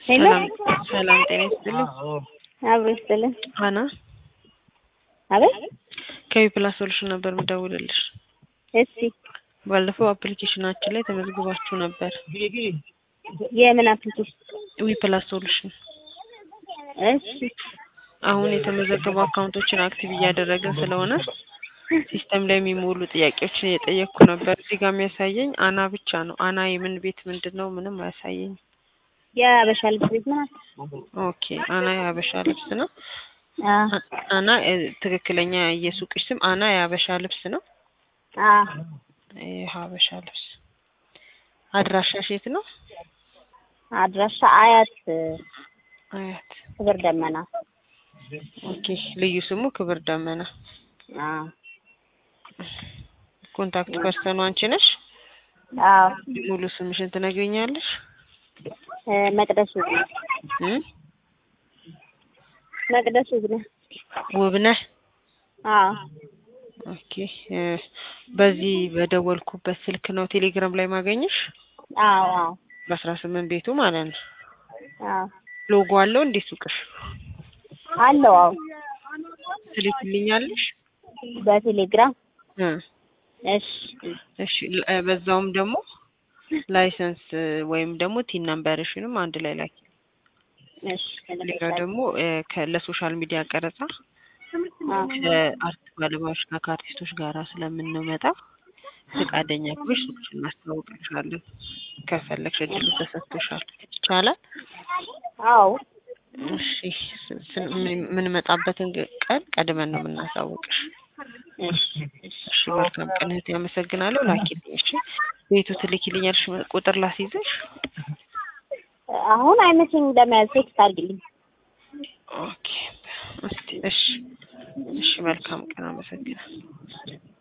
ሄሎ ሰላም ሰላም፣ ጤና ይስጥልኝ። አብሮ ይስጥልን። ሀና አቤት ከዊ ፕላስ ሶሉሽን ነበር የምደውልልሽ። እሺ ባለፈው አፕሊኬሽናችን ላይ ተመዝግባችሁ ነበር። የምን አፕሊኬሽን? ዊ ፕላስ ሶሉሽን እሺ አሁን የተመዘገቡ አካውንቶችን አክቲቭ እያደረግን ስለሆነ ሲስተም ላይ የሚሞሉ ጥያቄዎችን እየጠየቅኩ ነበር። እዚህ ጋር የሚያሳየኝ አና ብቻ ነው። አና የምን ቤት ምንድን ነው? ምንም አያሳየኝ። የአበሻ ልብስ ቤት ናት። ኦኬ አና የሀበሻ ልብስ ነው። አዎ አና እ፣ ትክክለኛ የሱቅሽ ስም አና የሀበሻ ልብስ ነው። አዎ የሀበሻ ልብስ አድራሻሽ የት ነው? አድራሻ አያት አያት። ክብር ደመና። ኦኬ ልዩ ስሙ ክብር ደመና። አዎ ኮንታክት ፐርሰኑ አንቺ ነሽ? አዎ ሙሉ ስምሽን ትነግሪኛለሽ? እ፣ መቅደስ ውብነ እ? መቅደስ ውብነ። ውብነህ አዎ ኦኬ እ፣ በዚህ በደወልኩበት ስልክ ነው ቴሌግራም ላይ ማገኘሽ? አዎ አዎ በአስራ ስምንት ቤቱ ማለት ነው። አዎ ሎጎ አለው እንዴ ሱቅሽ? አለው። አዎ ትልክልኛለሽ? በቴሌግራም እ እሺ እሺ ል- እ፣ በዛውም ደግሞ ላይሰንስ እ፣ ወይም ደግሞ ቲን ነምበርሽንም አንድ ላይ ላኪ። እሺ ሌላ ደግሞ እ፣ ከ- ለሶሻል ሚዲያ ቀረጻ አዎ ከአርት ባለሙያዎች ጋር ከአርቲስቶች ጋር ስለምንመጣ ፈቃደኛ ከሆንሽ ሱቅሽን እናስተዋውቅልሻለን። ከፈለግሽ እድሉ ተሰጥቶሻል። ይቻላል? አዎ እሺ ስ- ስ- ምን- የምንመጣበትን ግ- ቀን ቀድመን ነው የምናሳውቅሽ። እሺ እሺ መልካም ቀን እህቴ፣ አመሰግናለሁ። ላኪልኝ። እሺ ቤቱ ትልኪልኛለሽ? ቁጥር ላስይዘሽ? አሁን አይመቸኝም ለመያዝ ቴክስት አድርግልኝ። ኦኬ እስቲ እሺ እሺ መልካም ቀን፣ አመሰግናለሁ።